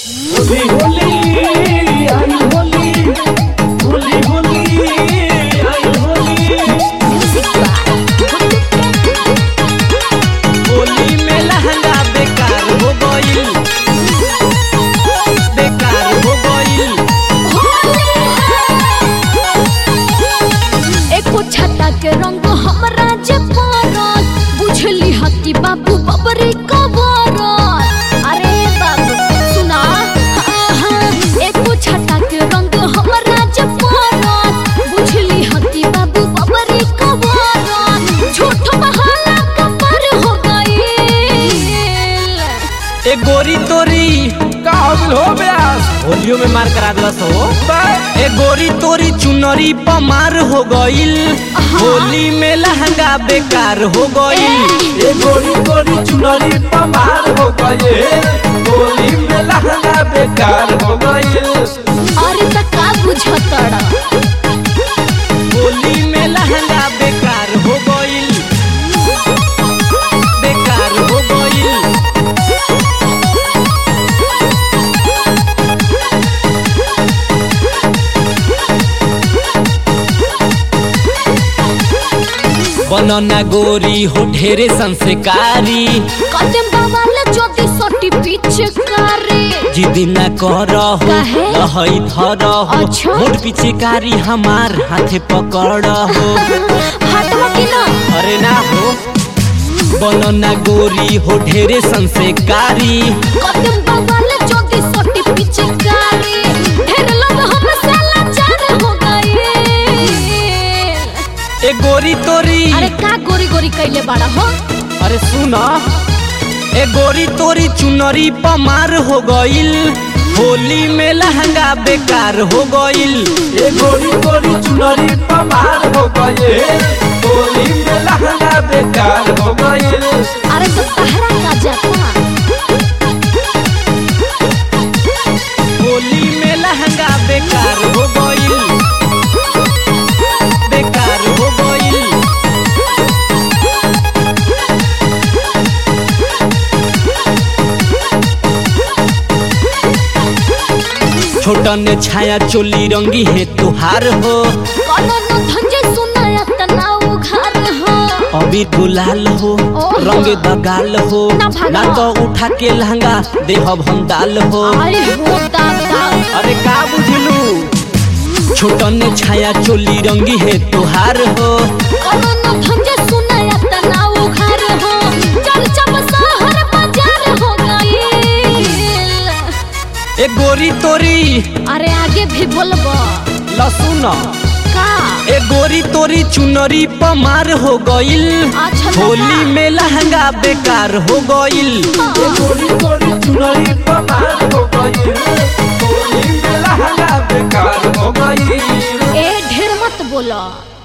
होली होली आई होली होली होली आई होली होली में लहंगा बेकार हो गईल बेकार हो गईल एको छटा के रंग हमरा जे पारत बुझली हती बाबू बबरी कबरत अरे बाबू सुना हाँ, हाँ, एको छटा के रंग हमरा जे पारत बुझली हती बाबू बबरी कबरत झूठ बहाला कपर हो गईल ए गोरी तोरी का हो ब्यास होलियो में मार करा दिला सो ए गोरी तोरी चुनरी पमार हो गईल होली में लहंगा बेकार हो गईल ये गोरी गोरी चुनरी पमार हो गए होली में लहंगा बेकार हो गए अरे त का बुझतड़ा होली में लहंगा बेकार हो गईल बेकार हो गईल बनना गोरी हो ढेरे संस्कारी कदम बाबाले ज्योति सटी पीछे करे जिदी न करहो काहे? लहई धरहो अच्छा। मोट पिछेकारी हमार हाथे पकड़हो हटवा की ना अरे ना हो बनना गोरी हो ढेरे संस्कारी कदम बाबाले ज्योति सटी पीछे करे ढेर लोग हमसे लाचार हो गए ए गोरी तोरी अरे का गोरी गोरी कैले बड़ा हो अरे सुना ए गोरी तोरी चुनरी पमार हो गईल होली में लहंगा बेकार हो गईल ये गोरी गोरी चुनरी पमार हो गए होली में लहंगा बेकार हो गए अरे तो तहरा का जाता होली में लहंगा बेकार हो गईल बेकार हो गईल छोटन छाया चोली रंगी है तुहार हो कोनो न धंजे सुनाया तना उघार हो अभी गुलाल हो ओहो। रंग दगाल हो ना भागा। ना तो उठा के लहंगा देहब हम दाल हो आई हो दादा अरे का बुझलू छोटन छाया चोली रंगी है तुहार हो कोनो न धंजे सुनाया तना उघार हो चल चम शहर बाजार हो गईल ए गोरी तोरी अरे आगे भी बोलबो लसुन का ए गोरी तोरी चुनरी पमार हो गईल अच्छा दादा। होली में लहंगा बेकार हो गईल ये गोरी गोरी चुनरी पमार हो गए होली में लहंगा बेकार हो गए ए ढेर मत बोलो